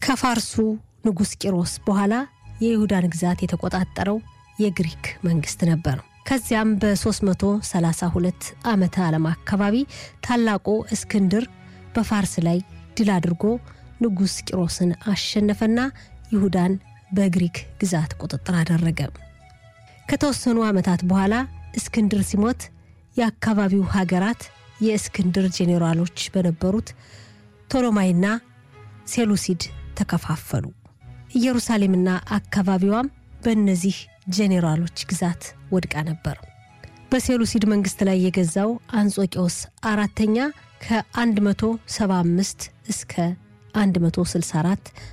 ከፋርሱ ንጉሥ ቂሮስ በኋላ የይሁዳን ግዛት የተቆጣጠረው የግሪክ መንግስት ነበር። ከዚያም በ332 ዓመተ ዓለም አካባቢ ታላቁ እስክንድር በፋርስ ላይ ድል አድርጎ ንጉሥ ቂሮስን አሸነፈና ይሁዳን በግሪክ ግዛት ቁጥጥር አደረገ። ከተወሰኑ ዓመታት በኋላ እስክንድር ሲሞት የአካባቢው ሀገራት የእስክንድር ጄኔራሎች በነበሩት ቶሎማይና ሴሉሲድ ተከፋፈሉ። ኢየሩሳሌምና አካባቢዋም በእነዚህ ጄኔራሎች ግዛት ወድቃ ነበር። በሴሉሲድ መንግስት ላይ የገዛው አንጾቂዎስ አራተኛ ከ175 እስከ 164